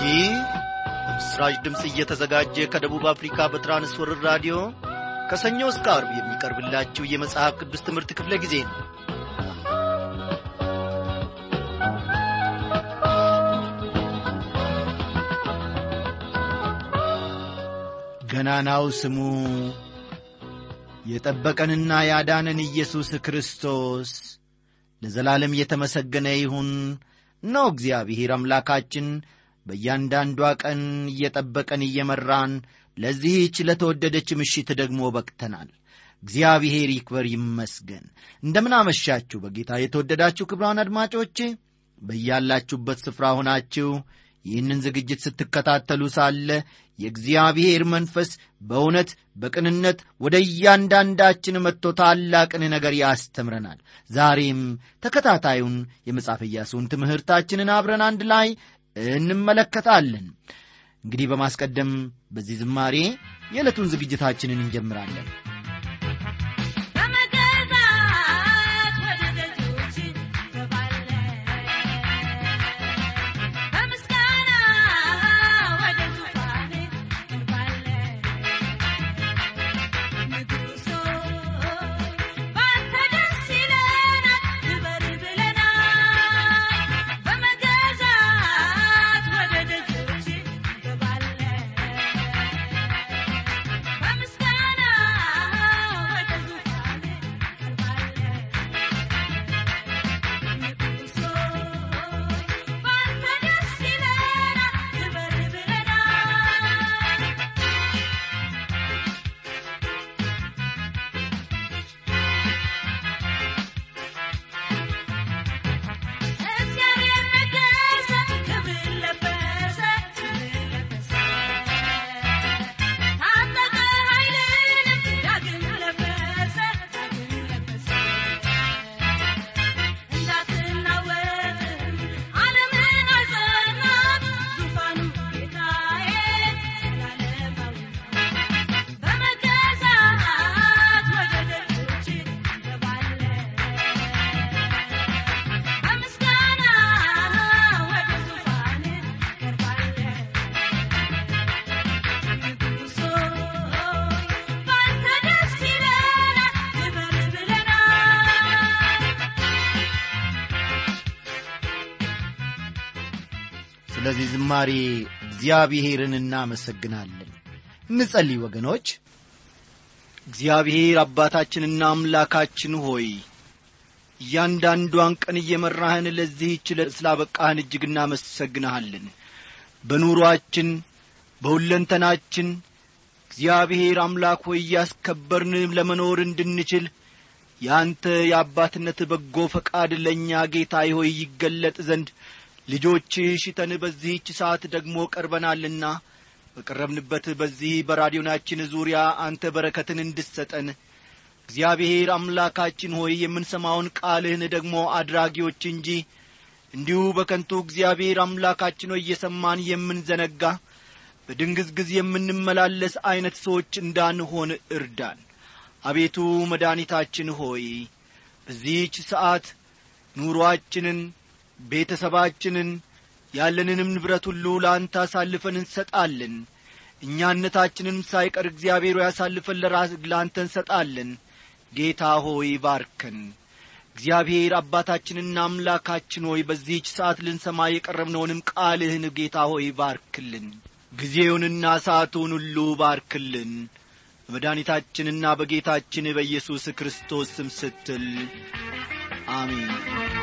ይህ በምስራች ድምፅ እየተዘጋጀ ከደቡብ አፍሪካ በትራንስወርር ራዲዮ ከሰኞ እስከ አርብ የሚቀርብላችሁ የመጽሐፍ ቅዱስ ትምህርት ክፍለ ጊዜ ነው ገናናው ስሙ የጠበቀንና ያዳነን ኢየሱስ ክርስቶስ ለዘላለም የተመሰገነ ይሁን ነው እግዚአብሔር አምላካችን በእያንዳንዷ ቀን እየጠበቀን እየመራን ለዚህች ለተወደደች ምሽት ደግሞ በቅተናል እግዚአብሔር ይክበር ይመስገን እንደምን አመሻችሁ በጌታ የተወደዳችሁ ክብራን አድማጮቼ በያላችሁበት ስፍራ ሆናችሁ ይህንን ዝግጅት ስትከታተሉ ሳለ የእግዚአብሔር መንፈስ በእውነት በቅንነት ወደ እያንዳንዳችን መጥቶ ታላቅን ነገር ያስተምረናል ዛሬም ተከታታዩን የመጽሐፍ ኢያሱን ትምህርታችንን አብረን አንድ ላይ እንመለከታለን እንግዲህ በማስቀደም በዚህ ዝማሬ የዕለቱን ዝግጅታችንን እንጀምራለን በመገዛት ወደ ደጆች ገባለሁ በምስጋና ወደ ዙፋን ቀርባለሁ ንጉሥ ሆይ ባንተ ደስ ይለናል ክበር ብለናል በመገዛት ወደ ደጆች ገባለሁ በምስጋና ወደ ዙፋን ቀርባለሁ ንጉሥ ሆይ ባንተ ደስ ይለናል ክበር ብለናል እግዚአብሔር ነገሰ ክብር ለበሰ ክብር ለበሰ ታጠቀ ኃይልንም ዳግም ለበሰ ዳግም ለበሰ እንዳትናወጥም ዓለምን አጸናት ዙፋኑ ጌታዬ ዘላለማዊ በመገዛት ወደ ደጆች እንገባለን በምስጋና ወደ ዙፋን ቀርባለን ንጉሥ ሆይ ባንተ ደስ ይለናል ክበር ብለናል ስለዚህ ዝማሬ እግዚአብሔርን እናመሰግናለን እንጸልይ ወገኖች እግዚአብሔር አባታችንና አምላካችን ሆይ እያንዳንዷን ቀን እየመራህን ለዚህች ዕለት ስላበቃህን እጅግ እናመሰግንሃለን በኑሮአችን በሁለንተናችን እግዚአብሔር አምላክ ሆይ እያስከበርን ለመኖር እንድንችል ያንተ የአባትነት በጎ ፈቃድ ለእኛ ጌታ ሆይ ይገለጥ ዘንድ ልጆችህ ሽተን በዚህች ሰዓት ደግሞ ቀርበናልና በቀረብንበት በዚህ በራዲዮናችን ዙሪያ አንተ በረከትን እንድሰጠን እግዚአብሔር አምላካችን ሆይ የምንሰማውን ቃልህን ደግሞ አድራጊዎች እንጂ እንዲሁ በከንቱ እግዚአብሔር አምላካችን ሆይ እየሰማን የምንዘነጋ በድንግዝግዝ የምንመላለስ ዐይነት ሰዎች እንዳንሆን እርዳን አቤቱ መድኃኒታችን ሆይ በዚህች ሰዓት ኑሮአችንን ቤተሰባችንን ያለንንም ንብረት ሁሉ ለአንተ አሳልፈን እንሰጣለን እኛነታችንም ሳይቀር እግዚአብሔር ሆይ አሳልፈን ለራስ ለአንተ እንሰጣለን ጌታ ሆይ ባርከን እግዚአብሔር አባታችንና አምላካችን ሆይ በዚህች ሰዓት ልንሰማ የቀረብነውንም ቃልህን ጌታ ሆይ ባርክልን ጊዜውንና ሰዓቱን ሁሉ ባርክልን በመድኃኒታችንና በጌታችን በኢየሱስ ክርስቶስ ስም ስትል አሜን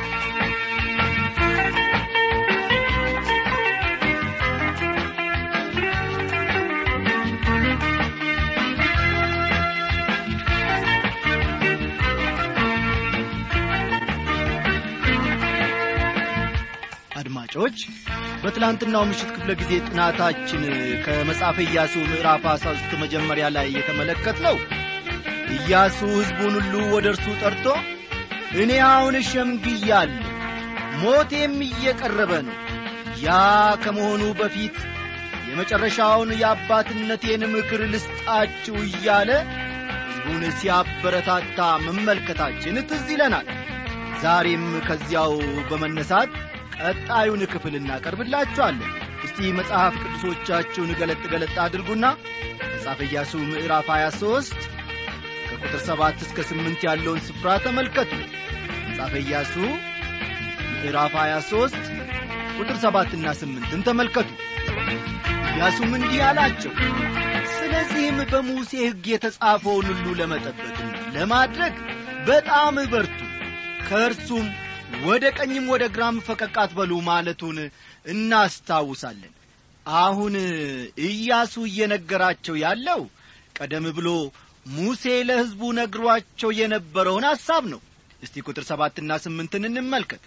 አድማጮች በትላንትናው ምሽት ክፍለ ጊዜ ጥናታችን ከመጽሐፈ ኢያሱ ምዕራፍ አስራ ሶስት መጀመሪያ ላይ የተመለከት ነው ኢያሱ ሕዝቡን ሁሉ ወደ እርሱ ጠርቶ እኔ አሁን ሸምግያለሁ ሞቴም እየቀረበ ነው ያ ከመሆኑ በፊት የመጨረሻውን የአባትነቴን ምክር ልስጣችሁ እያለ ሕዝቡን ሲያበረታታ መመልከታችን ትዝ ይለናል ዛሬም ከዚያው በመነሳት ቀጣዩን ክፍል እናቀርብላችኋለን እስቲ መጽሐፍ ቅዱሶቻችሁን ገለጥ ገለጥ አድርጉና መጽሐፈ ኢያሱ ምዕራፍ 23 ከቁጥር 7 እስከ 8 ያለውን ስፍራ ተመልከቱ መጽሐፈ ኢያሱ ምዕራፍ 23 ቁጥር 7 እና 8ን ተመልከቱ ኢያሱም እንዲህ አላቸው ስለዚህም በሙሴ ሕግ የተጻፈውን ሁሉ ለመጠበቅና ለማድረግ በጣም በርቱ ከእርሱም ወደ ቀኝም ወደ ግራም ፈቀቅ አትበሉ ማለቱን እናስታውሳለን አሁን ኢያሱ እየነገራቸው ያለው ቀደም ብሎ ሙሴ ለሕዝቡ ነግሯቸው የነበረውን ሐሳብ ነው እስቲ ቁጥር ሰባትና ስምንትን እንመልከት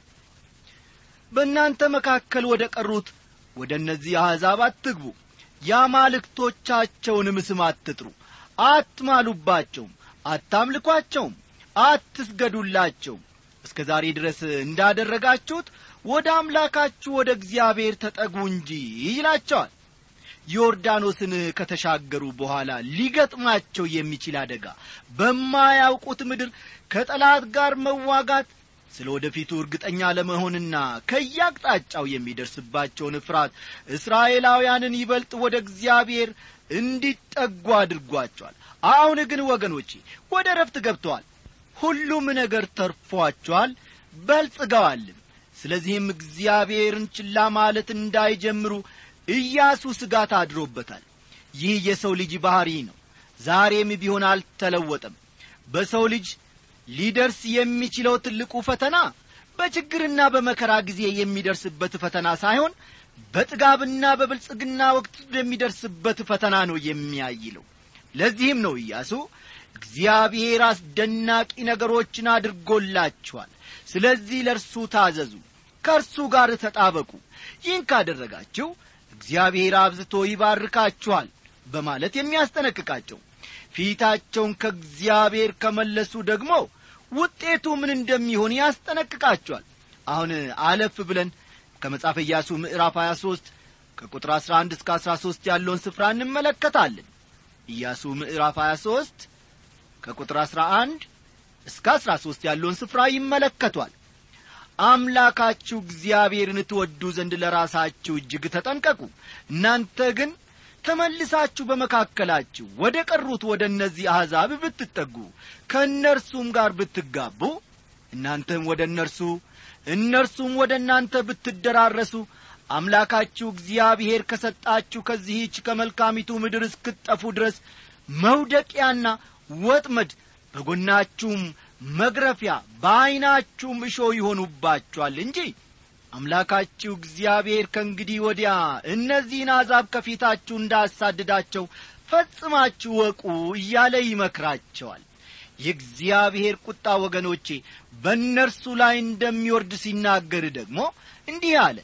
በእናንተ መካከል ወደ ቀሩት ወደ እነዚህ አሕዛብ አትግቡ የአማልክቶቻቸውንም ስም አትጥሩ አትማሉባቸውም አታምልኳቸውም አትስገዱላቸውም እስከ ዛሬ ድረስ እንዳደረጋችሁት ወደ አምላካችሁ ወደ እግዚአብሔር ተጠጉ እንጂ ይላቸዋል ዮርዳኖስን ከተሻገሩ በኋላ ሊገጥማቸው የሚችል አደጋ በማያውቁት ምድር ከጠላት ጋር መዋጋት ስለ ወደፊቱ እርግጠኛ ለመሆንና ከያቅጣጫው የሚደርስባቸውን ፍርሃት እስራኤላውያንን ይበልጥ ወደ እግዚአብሔር እንዲጠጉ አድርጓቸዋል አሁን ግን ወገኖቼ ወደ ረፍት ገብተዋል ሁሉም ነገር ተርፏቸዋል በልጽገዋልም ስለዚህም እግዚአብሔርን ችላ ማለት እንዳይጀምሩ ኢያሱ ስጋት አድሮበታል ይህ የሰው ልጅ ባሕሪ ነው ዛሬም ቢሆን አልተለወጠም በሰው ልጅ ሊደርስ የሚችለው ትልቁ ፈተና በችግርና በመከራ ጊዜ የሚደርስበት ፈተና ሳይሆን በጥጋብና በብልጽግና ወቅት የሚደርስበት ፈተና ነው የሚያይለው ለዚህም ነው ኢያሱ እግዚአብሔር አስደናቂ ነገሮችን አድርጎላችኋል ስለዚህ ለእርሱ ታዘዙ ከእርሱ ጋር ተጣበቁ ይህን ካደረጋችሁ እግዚአብሔር አብዝቶ ይባርካችኋል በማለት የሚያስጠነቅቃቸው ፊታቸውን ከእግዚአብሔር ከመለሱ ደግሞ ውጤቱ ምን እንደሚሆን ያስጠነቅቃቸዋል አሁን አለፍ ብለን ከመጽሐፈ ኢያሱ ምዕራፍ 23 ከቁጥር 11 እስከ 13 ያለውን ስፍራ እንመለከታለን ኢያሱ ምዕራፍ 23 ከቁጥር 11 እስከ 13 ያለውን ስፍራ ይመለከቷል አምላካችሁ እግዚአብሔርን ትወዱ ዘንድ ለራሳችሁ እጅግ ተጠንቀቁ እናንተ ግን ተመልሳችሁ በመካከላችሁ ወደ ቀሩት ወደ እነዚህ አሕዛብ ብትጠጉ ከእነርሱም ጋር ብትጋቡ እናንተም ወደ እነርሱ እነርሱም ወደ እናንተ ብትደራረሱ አምላካችሁ እግዚአብሔር ከሰጣችሁ ከዚህች ከመልካሚቱ ምድር እስክትጠፉ ድረስ መውደቂያና ወጥመድ በጎናችሁም መግረፊያ በዐይናችሁም እሾ ይሆኑባችኋል እንጂ አምላካችሁ እግዚአብሔር ከእንግዲህ ወዲያ እነዚህን አሕዛብ ከፊታችሁ እንዳሳድዳቸው ፈጽማችሁ ወቁ እያለ ይመክራቸዋል የእግዚአብሔር ቁጣ ወገኖቼ በእነርሱ ላይ እንደሚወርድ ሲናገር ደግሞ እንዲህ አለ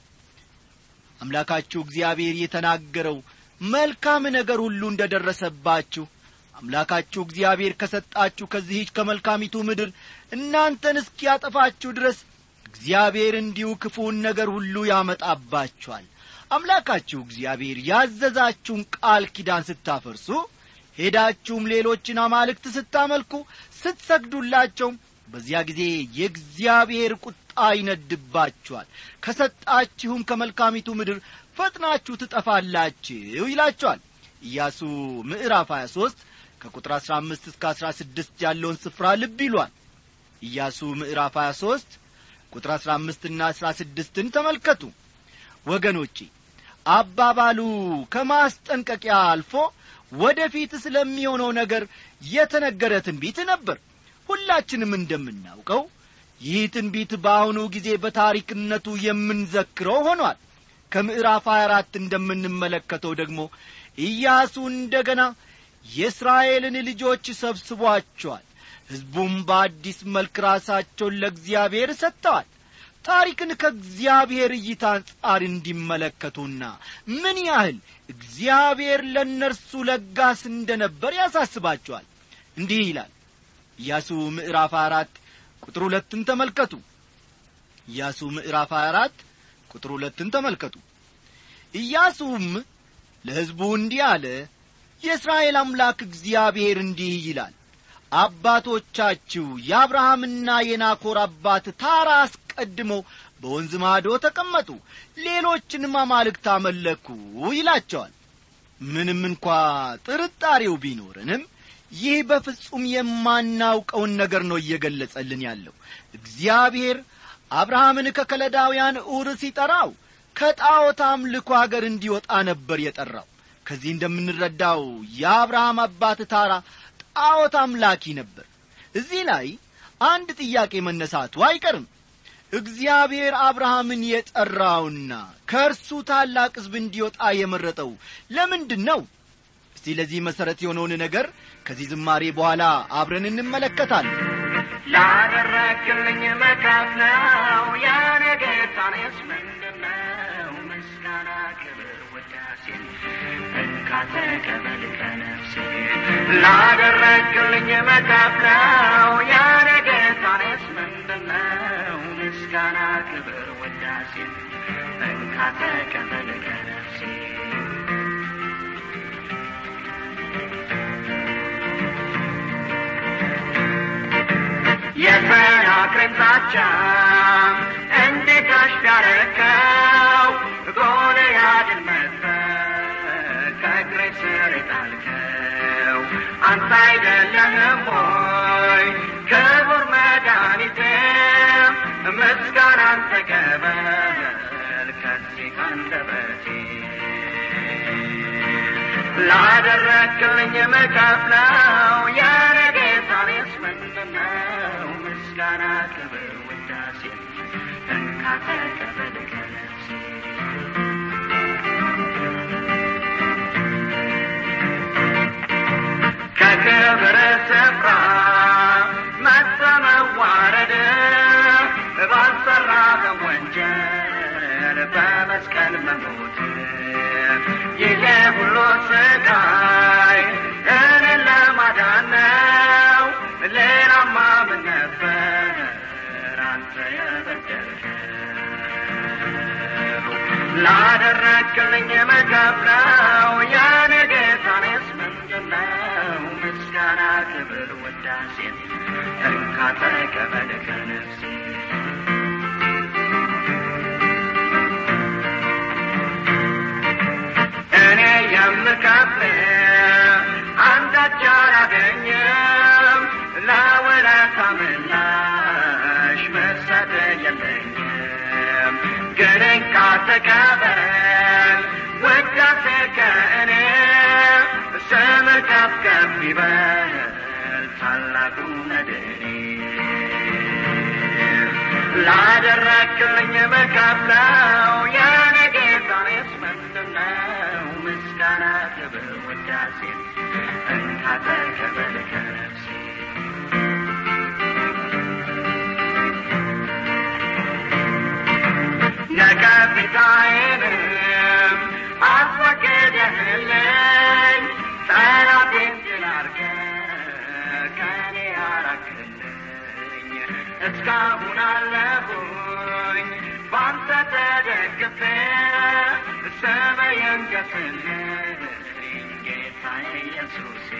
አምላካችሁ እግዚአብሔር የተናገረው መልካም ነገር ሁሉ እንደ ደረሰባችሁ አምላካችሁ እግዚአብሔር ከሰጣችሁ ከዚህች ከመልካሚቱ ምድር እናንተን እስኪያጠፋችሁ ድረስ እግዚአብሔር እንዲሁ ክፉውን ነገር ሁሉ ያመጣባችኋል አምላካችሁ እግዚአብሔር ያዘዛችሁን ቃል ኪዳን ስታፈርሱ ሄዳችሁም ሌሎችን አማልክት ስታመልኩ ስትሰግዱላቸውም በዚያ ጊዜ የእግዚአብሔር ቁጣ ይነድባችኋል ከሰጣችሁም ከመልካሚቱ ምድር ፈጥናችሁ ትጠፋላችሁ ይላቸዋል ኢያሱ ምዕራፍ 23 ከቁጥር 15 እስከ 16 ያለውን ስፍራ ልብ ይሏል ኢያሱ ምዕራፍ 23 ቁጥር 15 ና 16ን ተመልከቱ ወገኖቼ አባባሉ ከማስጠንቀቂያ አልፎ ወደፊት ስለሚሆነው ነገር የተነገረ ትንቢት ነበር ሁላችንም እንደምናውቀው ይህ ትንቢት በአሁኑ ጊዜ በታሪክነቱ የምንዘክረው ሆኗል ከምዕራፍ 24 እንደምንመለከተው ደግሞ ኢያሱ እንደ ገና የእስራኤልን ልጆች ሰብስቧቸዋል ሕዝቡም በአዲስ መልክ ራሳቸውን ለእግዚአብሔር ሰጥተዋል ታሪክን ከእግዚአብሔር እይታ አንጻር እንዲመለከቱና ምን ያህል እግዚአብሔር ለእነርሱ ለጋስ እንደ ነበር ያሳስባቸዋል እንዲህ ይላል ኢያሱ ምዕራፍ አራት ቁጥር ሁለትን ተመልከቱ ኢያሱ ምዕራፍ አራት ቁጥር ሁለትን ተመልከቱ ኢያሱም ለሕዝቡ እንዲህ አለ የእስራኤል አምላክ እግዚአብሔር እንዲህ ይላል አባቶቻችሁ የአብርሃምና የናኮር አባት ታራ አስቀድመው በወንዝ ማዶ ተቀመጡ ሌሎችንም አማልክት አመለኩ ይላቸዋል ምንም እንኳ ጥርጣሬው ቢኖረንም ይህ በፍጹም የማናውቀውን ነገር ነው እየገለጸልን ያለው እግዚአብሔር አብርሃምን ከከለዳውያን ኡር ሲጠራው ከጣዖት አምልኮ አገር እንዲወጣ ነበር የጠራው ከዚህ እንደምንረዳው የአብርሃም አባት ታራ ጣዖት አምላኪ ነበር እዚህ ላይ አንድ ጥያቄ መነሳቱ አይቀርም እግዚአብሔር አብርሃምን የጠራውና ከእርሱ ታላቅ ሕዝብ እንዲወጣ የመረጠው ለምንድን ነው እስቲ ለዚህ መሠረት የሆነውን ነገር ከዚህ ዝማሬ በኋላ አብረን እንመለከታለን ላደረግልኝ መካፍ ነው ያኔ ጌታኔስ ምንድነው ምስጋና ክብር ውዳሴን እንካ ተቀበል ከነፍሴ ላደረግልኝ መካፍ ነው ያኔ ጌታኔስ ምንድነው ምስጋና ክብር ውዳሴን እንካ ተቀበል ከነፍሴ የሰናክሬም ዛቻ እንዴት አሽዳረከው ጎልያድን መጥተህ ከእግሬ ስር የጣልከው አንተ አይደለህም ሆይ ክቡር መድኃኒቴ ምስጋናን ተቀበል ከዚህ ከአንደበቴ ላደረግልኝ መከፍለው ያለ ጌታኔስ ምንድነው ምስጋና ክብር ውዳሴ እንካ ተቀበል ከነፍሴ ከክብር ስፍራ መጥተ መዋረድ ባልሰራ ወንጀል በመስቀል መሞት ይሄ ሁሉ ስቃይ እኔን ለማዳን ነው ሌላማ ምን ነበር አንተ የበደልከው ላደረግልኝ መከፍለው ያኔ ጌታኔስ ምንድነው ምስጋና ክብር ውዳሴን እንካ ተቀበል ከነፍሴ እኔ የምከፍል አንዳች አላገኝም ለውለታ ምላሽ መሰጥ የለኝም ግን እንካ ተቀበል ውዳሴ ከእኔ ስም ከፍ ከፍ ይበል ታላቁ መድኔ ላደረግልኝ መከፍለው የኔ ጌታኔስ ምንድነው ምስጋና ክብር ውዳሴ እንካ ተቀበል ከነፍሴ ነቀፌታዬንም አስወግደህልኝ ጠላቴን ድል አድርገህ ከኔ አራቅልኝ እስካሁን አለሁኝ ባንተ ተደግፌ ስመ የንገስልኝ ጌታ ኢየሱሴ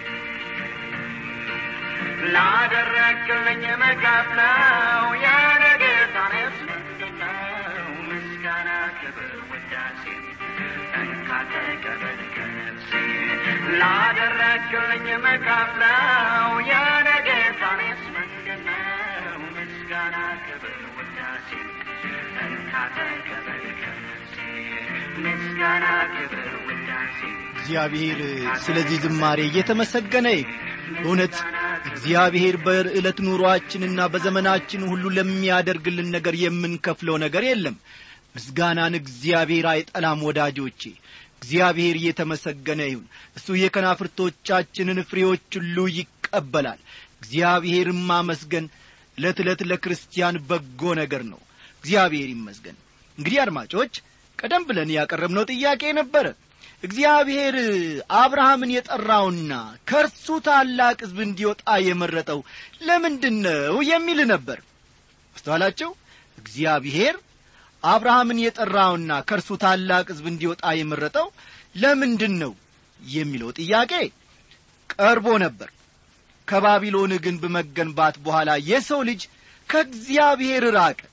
ላደረግልኝ መከፍለው የኔ ጌታኔስ ምንድነው ምስጋና ክብር ውዳሴ እንካ ተቀበል ከነፍሴ ላደረግልኝ መከፍለው የኔ ጌታኔስ ምንድነው ምስጋና ክብር ውዳሴ እንካ ተቀበል ከነፍሴ ምስጋና ክብር ውዳሴ እግዚአብሔር ስለዚህ ዝማሬ እየተመሰገነ ይሁን። በእውነት እግዚአብሔር በዕለት ኑሮአችንና በዘመናችን ሁሉ ለሚያደርግልን ነገር የምንከፍለው ነገር የለም ምስጋናን እግዚአብሔር አይጠላም ወዳጆቼ እግዚአብሔር እየተመሰገነ ይሁን እሱ የከናፍርቶቻችንን ፍሬዎች ሁሉ ይቀበላል እግዚአብሔርን ማመስገን ዕለት ዕለት ለክርስቲያን በጎ ነገር ነው እግዚአብሔር ይመስገን እንግዲህ አድማጮች ቀደም ብለን ያቀረብነው ጥያቄ ነበረ እግዚአብሔር አብርሃምን የጠራውና ከእርሱ ታላቅ ሕዝብ እንዲወጣ የመረጠው ለምንድን ነው የሚል ነበር አስተዋላቸው እግዚአብሔር አብርሃምን የጠራውና ከእርሱ ታላቅ ሕዝብ እንዲወጣ የመረጠው ለምንድን ነው የሚለው ጥያቄ ቀርቦ ነበር ከባቢሎን ግንብ መገንባት በኋላ የሰው ልጅ ከእግዚአብሔር ራቀ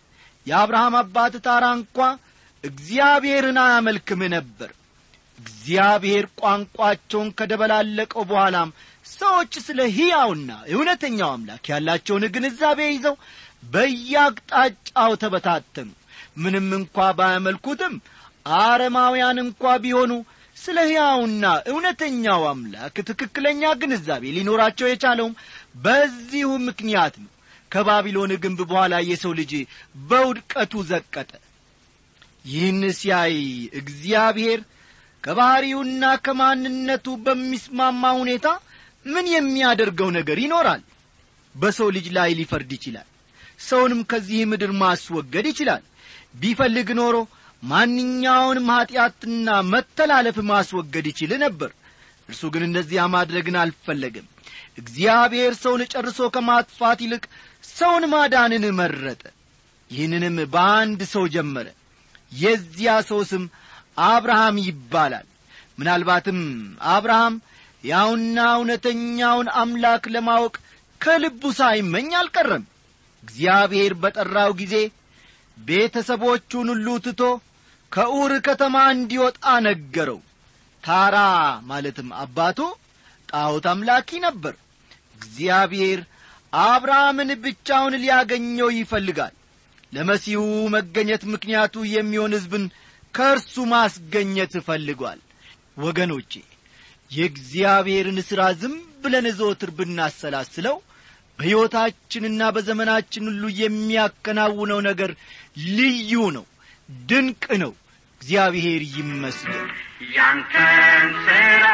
የአብርሃም አባት ታራ እንኳ እግዚአብሔርን አያመልክም ነበር እግዚአብሔር ቋንቋቸውን ከደበላለቀው በኋላም ሰዎች ስለ ሕያውና እውነተኛው አምላክ ያላቸውን ግንዛቤ ይዘው በየአቅጣጫው ተበታተኑ ምንም እንኳ ባያመልኩትም አረማውያን እንኳ ቢሆኑ ስለ ሕያውና እውነተኛው አምላክ ትክክለኛ ግንዛቤ ሊኖራቸው የቻለውም በዚሁ ምክንያት ነው ከባቢሎን ግንብ በኋላ የሰው ልጅ በውድቀቱ ዘቀጠ ይህን ሲያይ እግዚአብሔር ከባሕሪውና ከማንነቱ በሚስማማ ሁኔታ ምን የሚያደርገው ነገር ይኖራል በሰው ልጅ ላይ ሊፈርድ ይችላል ሰውንም ከዚህ ምድር ማስወገድ ይችላል ቢፈልግ ኖሮ ማንኛውንም ኀጢአትና መተላለፍ ማስወገድ ይችል ነበር እርሱ ግን እንደዚያ ማድረግን አልፈለግም እግዚአብሔር ሰውን ጨርሶ ከማጥፋት ይልቅ ሰውን ማዳንን መረጠ ይህንንም በአንድ ሰው ጀመረ የዚያ ሰው ስም አብርሃም ይባላል ምናልባትም አብርሃም ያውና እውነተኛውን አምላክ ለማወቅ ከልቡ ሳይመኝ አልቀረም እግዚአብሔር በጠራው ጊዜ ቤተሰቦቹን ሁሉ ትቶ ከኡር ከተማ እንዲወጣ ነገረው ታራ ማለትም አባቱ ጣዖት አምላኪ ነበር እግዚአብሔር አብርሃምን ብቻውን ሊያገኘው ይፈልጋል ለመሲሁ መገኘት ምክንያቱ የሚሆን ሕዝብን ከእርሱ ማስገኘት እፈልጓል ወገኖቼ የእግዚአብሔርን ሥራ ዝም ብለን ዘወትር ብናሰላስለው በሕይወታችንና በዘመናችን ሁሉ የሚያከናውነው ነገር ልዩ ነው ድንቅ ነው እግዚአብሔር ይመስገን ያንተን ስራ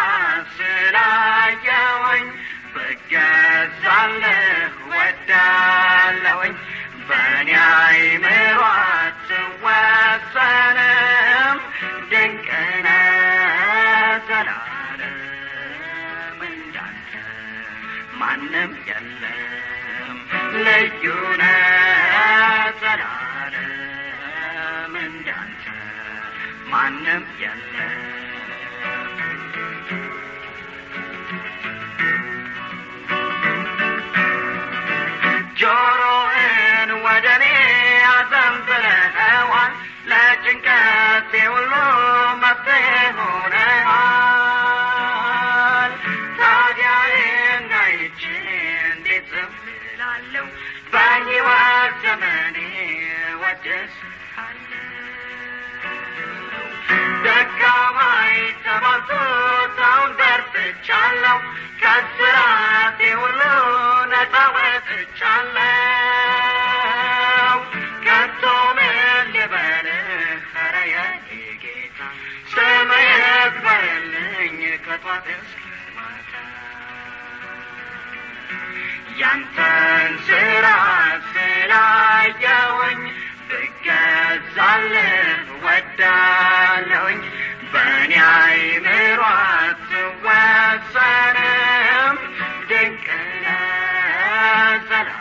ስላየወኝ ብገዛልህ ወዳለወኝ በእኔ አይምሮ አትወሰንም ድንቅነ ዘላለም እንዳንተ ማንም የለም ልዩነ ዘላለም እንዳንተ ማንም የለም ጆሮህን ወደ እኔ አዘንብለኸዋል ለጭንቀቴ ሁሉ መፍትሄ ሆነሃል ታዲያ እንዳይቼ እንዴት ዝም እላለሁ በሕይወት ዘመኔ ወድስሃለሁ ደካማ የተባልኩት አሁን በርትቻለሁ ከስራቴ ሁሉ ነፃ ወጥቻለሁ ከቶ ምን ልበልህ ኧረ የኔ ጌታ ስምህ ይክበርልኝ ከጧት እስከ ማታ ያንተን ስራ ስላየወኝ ብገዛልህ ወዳለሁኝ በእኔ አይምሮ አትወሰንም ድንቅ ነህ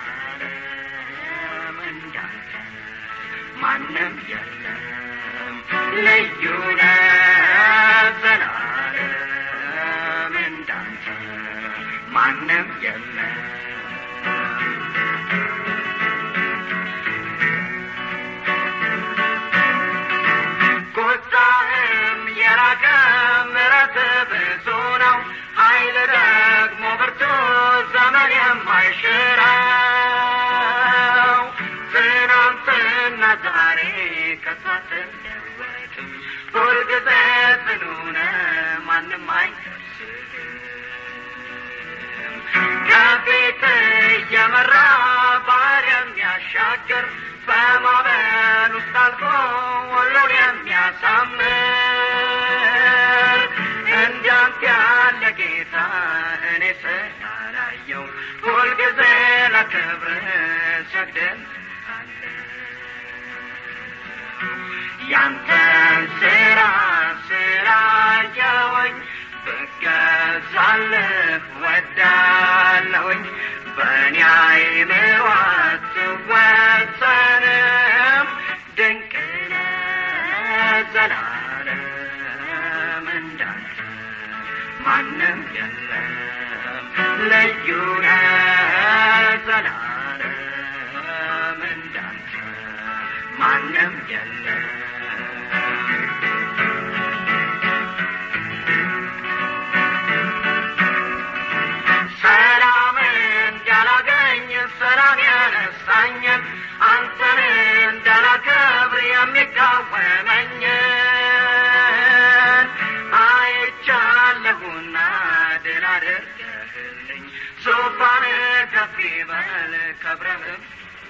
ዘላለም እንዳንተ ማንም የለም ልዩ ነህ ዘላለም እንዳንተ ማንም የለም ቁጣህም የራቀ ምሕረት ብዙ ነው ኃይል ደግሞ ብርቱ ዘመን የማይሽረው ትናንትና ዛሬ ከቶ አትለወጥም ሁልጊዜ ጽኑ ነህ ማንም አይደርስም ከፊት እየመራ ባህር የሚያሻግር በማዕበል ውስጥ አልፎ ሁሉን የሚያሳምር እንዳንተ ያለ ጌታ እኔ ስላላየው ሁልጊዜ ለክብር ሰግድልሃለሁ ያንተን ስራ ስላየወኝ ብገዛልህ ወዳለሁኝ በእኔ አይምሮ አትወሰንም ድንቅ ነህ ዘላለም እንዳንተ ማንም የለም ልዩ ነህ ዘላለም እንዳንተ ማንም የለም ሰላም እንዳላገኝ ሰላም ያነሳኝን አንተን እንዳላከብር የሚቃወመኝን አይቻለሁና ድል አድርገህልኝ ዙፋን ከፍ ይበል ክብርህም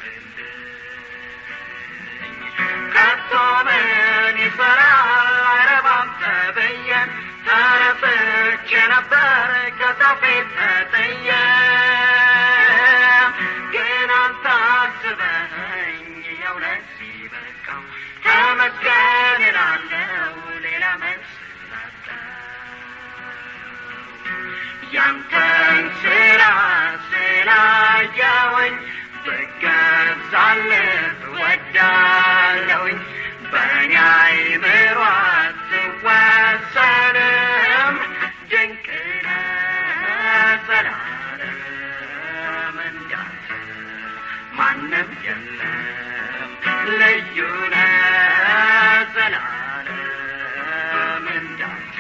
ከቶ ምን ይሠራል አይረባም ተብዬ ተረፍቼ ነበር ከፊት ተጥዬ ግን አንተ አስበኸኝ የእውነት ሲበቃው ተመስገን እላለሁ ሌላ መልስ ላጣው ያንተን ስራ ስላየሁኝ ብገዛልህ እወዳለሁኝ በእኔ አይምሮ አትወሰንም ድንቅ ነህ ዘላለም እንዳንተ ማንም የለም ልዩ ነህ ዘላለም እንዳንተ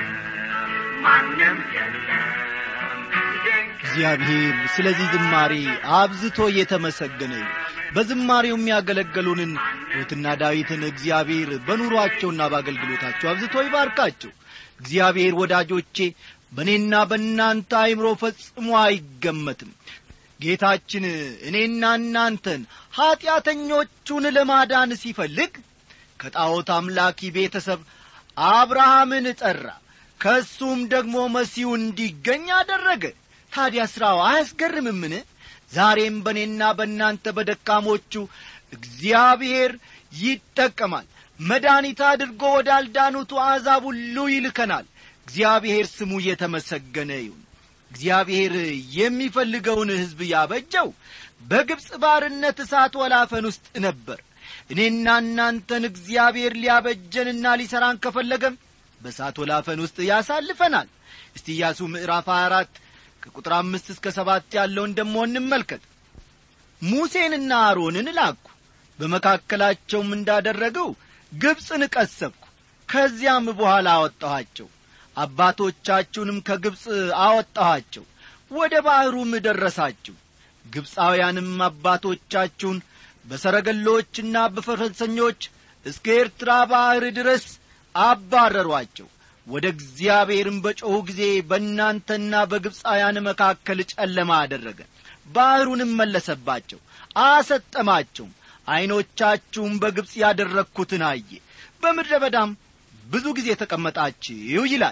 ማንም የለም ድንቅ እግዚአብሔር ስለዚህ ዝማሬ አብዝቶ እየተመሰገነ ይሁን። በዝማሬው የሚያገለገሉንን ሩትና ዳዊትን እግዚአብሔር በኑሯቸውና በአገልግሎታቸው አብዝቶ ይባርካቸው። እግዚአብሔር ወዳጆቼ በእኔና በእናንተ አይምሮ ፈጽሞ አይገመትም። ጌታችን እኔና እናንተን ኀጢአተኞቹን ለማዳን ሲፈልግ ከጣዖት አምላኪ ቤተሰብ አብርሃምን ጠራ። ከእሱም ደግሞ መሲሁ እንዲገኝ አደረገ። ታዲያ ሥራው አያስገርምምን? ዛሬም በእኔና በእናንተ በደካሞቹ እግዚአብሔር ይጠቀማል። መድኃኒት አድርጎ ወዳልዳኑቱ አሕዛብ ሁሉ ይልከናል። እግዚአብሔር ስሙ የተመሰገነ ይሁን። እግዚአብሔር የሚፈልገውን ሕዝብ ያበጀው በግብፅ ባርነት እሳት ወላፈን ውስጥ ነበር። እኔና እናንተን እግዚአብሔር ሊያበጀንና ሊሠራን ከፈለገም በእሳት ወላፈን ውስጥ ያሳልፈናል። እስቲ ኢያሱ ምዕራፍ 24 ከቁጥር አምስት እስከ ሰባት ያለውን ደሞ እንመልከት። ሙሴንና አሮንን ላኩ፣ በመካከላቸውም እንዳደረገው ግብፅን ቀሰብኩ። ከዚያም በኋላ አወጣኋቸው፣ አባቶቻችሁንም ከግብፅ አወጣኋቸው፣ ወደ ባሕሩም ደረሳችሁ። ግብፃውያንም አባቶቻችሁን በሰረገሎችና በፈረሰኞች እስከ ኤርትራ ባሕር ድረስ አባረሯቸው። ወደ እግዚአብሔርም በጮኹ ጊዜ በእናንተና በግብፃውያን መካከል ጨለማ አደረገ። ባሕሩንም መለሰባቸው፣ አሰጠማቸውም። ዐይኖቻችሁም በግብፅ ያደረግሁትን አየ። በምድረ በዳም ብዙ ጊዜ ተቀመጣችሁ ይላል።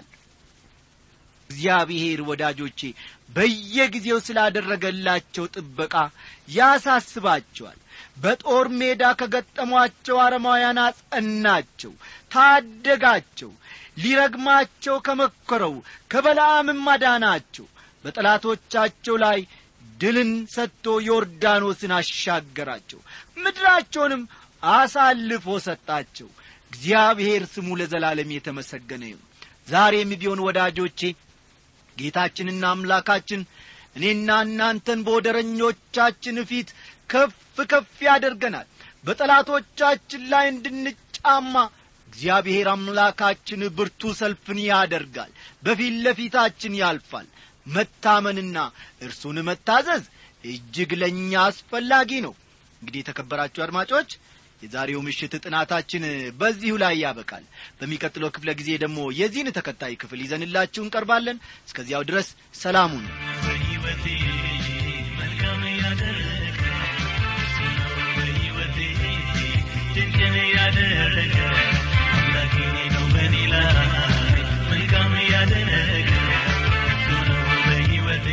እግዚአብሔር ወዳጆቼ በየጊዜው ስላደረገላቸው ጥበቃ ያሳስባቸዋል። በጦር ሜዳ ከገጠሟቸው አረማውያን አጸናቸው፣ ታደጋቸው። ሊረግማቸው ከመኰረው ከበለዓምም አዳናቸው። በጠላቶቻቸው ላይ ድልን ሰጥቶ ዮርዳኖስን አሻገራቸው፣ ምድራቸውንም አሳልፎ ሰጣቸው። እግዚአብሔር ስሙ ለዘላለም የተመሰገነ ይሁን። ዛሬም ቢሆን ወዳጆቼ ጌታችንና አምላካችን እኔና እናንተን በወደረኞቻችን ፊት ከፍ ከፍ ያደርገናል። በጠላቶቻችን ላይ እንድንጫማ እግዚአብሔር አምላካችን ብርቱ ሰልፍን ያደርጋል። በፊት ለፊታችን ያልፋል። መታመንና እርሱን መታዘዝ እጅግ ለእኛ አስፈላጊ ነው። እንግዲህ የተከበራችሁ አድማጮች የዛሬው ምሽት ጥናታችን በዚሁ ላይ ያበቃል። በሚቀጥለው ክፍለ ጊዜ ደግሞ የዚህን ተከታይ ክፍል ይዘንላችሁ እንቀርባለን። እስከዚያው ድረስ ሰላሙን በሕይወቴ መልካም ያደረገ እሱ ነው በሕይወቴ ድንቅን ያደረገ አምላኬ ነው በኔ ላይ መልካም ያደረገ እሱ ነው በሕይወቴ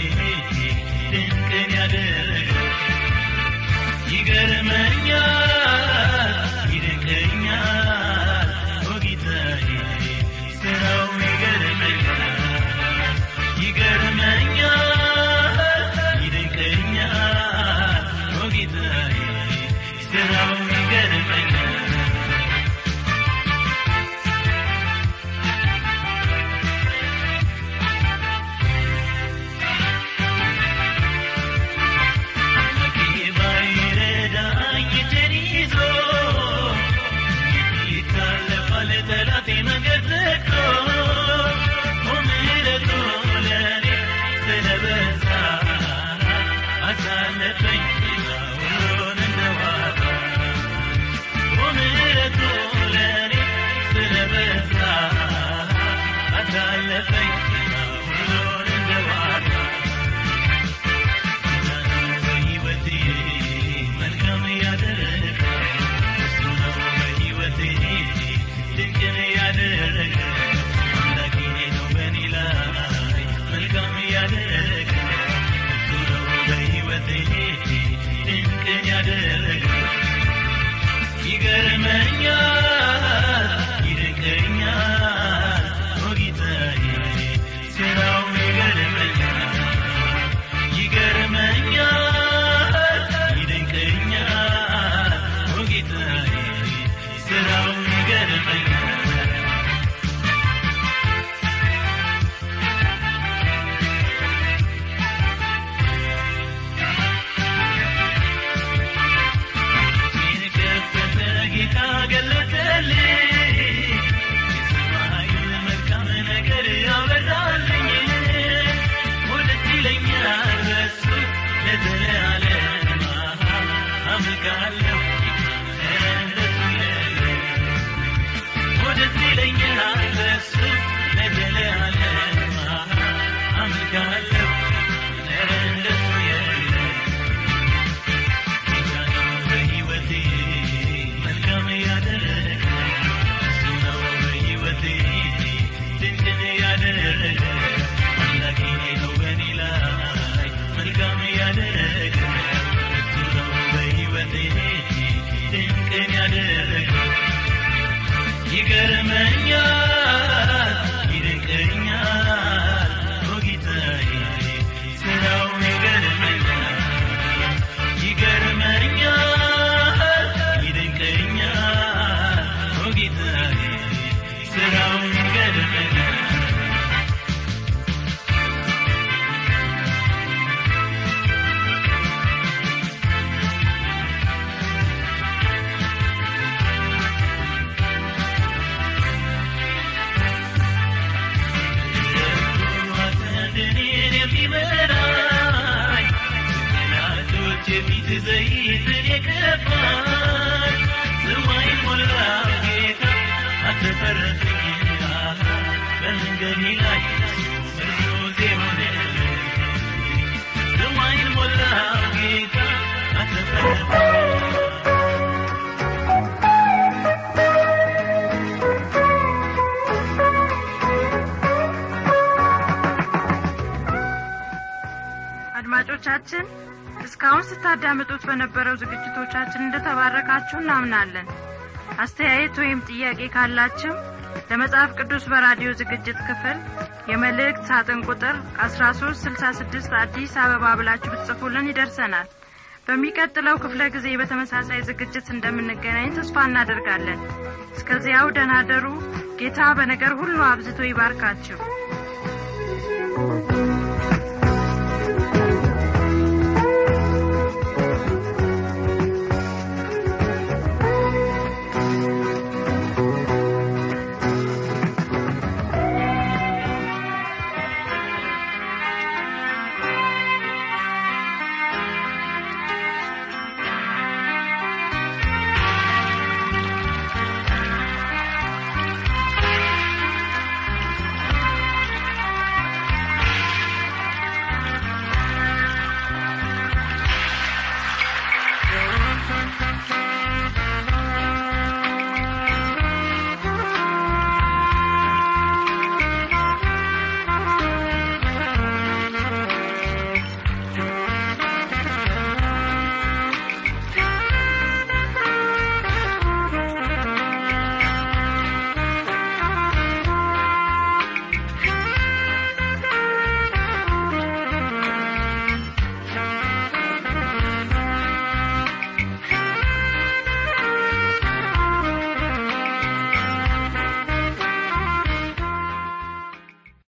ድንቅን ያደረገ ይገርመኛል ይደንቀኛል ኦ ጌታዬ ስራው ይገርመኛል ይገርመኛል ይደንቀኛል ኦ ጌታዬ ስራው ይገርመኛል ጠላቴ መንገድ ዘግቶ ምሕረቱ ለእኔ ስለበዛ አሳለፈኝ ሁሉን እንደዋዛ ምሕረቱ ለእኔ ስለበዛ አሳለፈኝ ሁሉን እንደዋዛ በሕይወቴ መልካም ያደረገ እሱ ነው በሕይወቴ ድንቅን ያደረገ አምላኬ ነው በእኔ ላይ መልካም ያደረገ እሱ ነው በሕይወቴ ድንቅን ያደረገ ይገርመኛል ይደንቀኛል ኦ ጌታዬ ስራው ይገርመኛል ይገርመኛል ይደንቀኛል ኦ ጌታዬ ስራው ይገርመኛል የከፈተ ጌታ ገለጠልኝ የሰማዩን መልካም ነገር ያበዛልኝ ወደስ ይለኛል በሱ ለዘለዓለም አመልካለሁ እንደሱ የለም ወደስ ይለኛል በሱ ለዘለዓለም አመልካለሁ እንደሱ የለም ጌታ ነው በሕይወቴ መልካም ያደረገ እሱ ነው በሕይወቴ ድንቅን ያደረገ አምላኬ ነው በእኔ ላይ መልካም ያደረገ እሱ ነው በሕይወቴ ድንቅን ያደረገ ይገርመኛል ይደንቀኛል ኦ ጌታዬ ስራው ይገርመኛል ይገርመኛል ይደንቀኛል ኦ ጌታዬ ስራው ይገርመኛል እኔን የሚመራኝ ጠላቶች የፊት ዘይትን የቀባኝ ሰማይን ሞላው ጌታ አትፈረፍኝ በመንገዴ ላይ ምርኩዜ ሆነልኝ ሰማይን ሞላው ጌታ አትፈረፍኝ አድማጮቻችን እስካሁን ስታዳምጡት በነበረው ዝግጅቶቻችን እንደተባረካችሁ እናምናለን አስተያየት ወይም ጥያቄ ካላችሁ ለመጽሐፍ ቅዱስ በራዲዮ ዝግጅት ክፍል የመልእክት ሳጥን ቁጥር 1366 አዲስ አበባ ብላችሁ ብትጽፉልን ይደርሰናል በሚቀጥለው ክፍለ ጊዜ በተመሳሳይ ዝግጅት እንደምንገናኝ ተስፋ እናደርጋለን እስከዚያው ደናደሩ ጌታ በነገር ሁሉ አብዝቶ ይባርካችሁ